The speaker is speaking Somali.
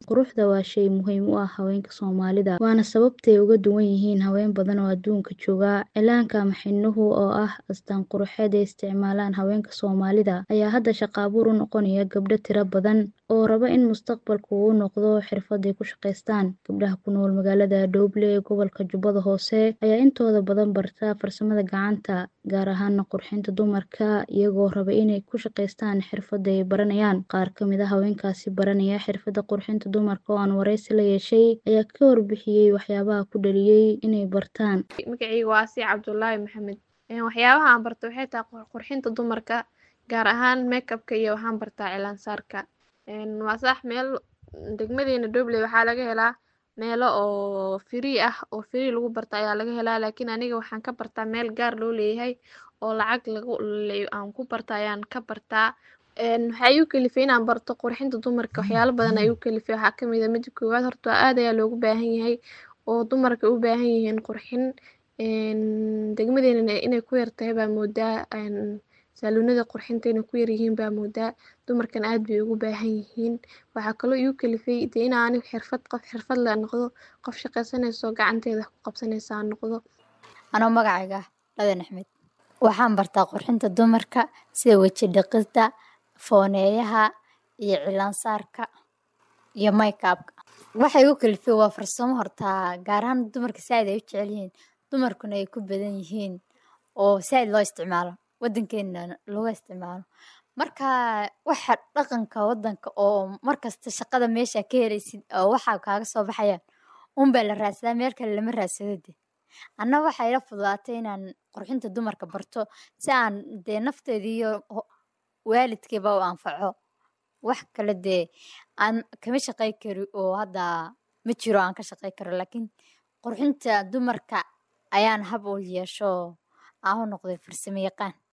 Quruxda waa shay muhiim u ah haweenka Soomaalida, waana sababta ay uga duwan yihiin haween badan oo adduunka jooga. Cilaanka ama xinuhu, oo ah astaan quruxeed ay isticmaalaan haweenka Soomaalida, ayaa hadda shaqo abuur u noqonaya gabdho tiro badan oo raba in mustaqbalka uu u noqdo xirfad ay ku shaqeystaan. Gabdhaha ku nool magaalada Dooble ee gobolka Jubbada Hoose ayaa intooda badan barta farsamada gacanta, gaar ahaan qurxinta dumarka, iyagoo raba inay ku shaqeystaan xirfadda ay baranayaan. Qaar ka mid ah haweenkaasi baranaya xirfadda qurxinta dumarka oo aan wareysi la yeeshay ayaa ka warbixiyay waxyaabaha ku dhaliyay inay bartaan. Magacayga waa Asiya Cabdullaahi Maxamed. Waxyaabaha aan barto waxay tahay qurxinta dumarka, gaar ahaan makeup-ka iyo waxaan bartaa cilaan saarka. Waa sax meel degmadeena Dooble waxaa laga helaa meelo oo free ah oo free lagu barto ayaa laga helaa. Laakiin aniga waxaan ka bartaa meel gaar loo leeyahay oo lacag lagu aan ku barta ayaan ka bartaa. Waxaa igu kalifay inaan barto qurxinta dumarka waxyaalo badan ayuu kalifay. Waxaa ka mid ah midda koowaad horta aad ayaa loogu baahan yahay oo dumarka u baahan yihiin qurxin. Degmadeena inay ku yar tahay baa moodaa saloonada qurxinta inay ku yar yihiin baa moodaa. Dumarkan aad bay ugu baahan yihiin. Waxaa kaloo igu kalifay dee in aan xirfad qof xirfad leh noqdo, qof shaqeysanayso gacanteeda wax ku qabsanaysa aan noqdo. Anoo magacayga Ladan Axmed. Waxaan bartaa qurxinta dumarka sida waji dhaqida, fooneeyaha iyo cilaan saarka iyo makeup-ka. Waxa igu kalifay waa farsamo horta gaar ahaan dumarka saaid ay u jecel yihiin. Dumarkuna ay ku badan yihiin oo saaid loo isticmaalo wadankeena looga isticmaalo. Marka waxa dhaqanka wadanka oo markasta shaqada meesha ka heleysid oo waxa kaaga soo baxayaan un baa la raadsadaa meel kale lama raadsado dee. Anna waxaa ila fududaatay inaan qurxinta dumarka barto si aan dee nafteeda iyo waalidkayba u anfaco. Wax kale dee aan kama shaqey karo oo hadda ma jiro aan ka shaqey karo. Laakiin qurxinta dumarka ayaan hab u yeesho aan u noqday farsamo yaqaan.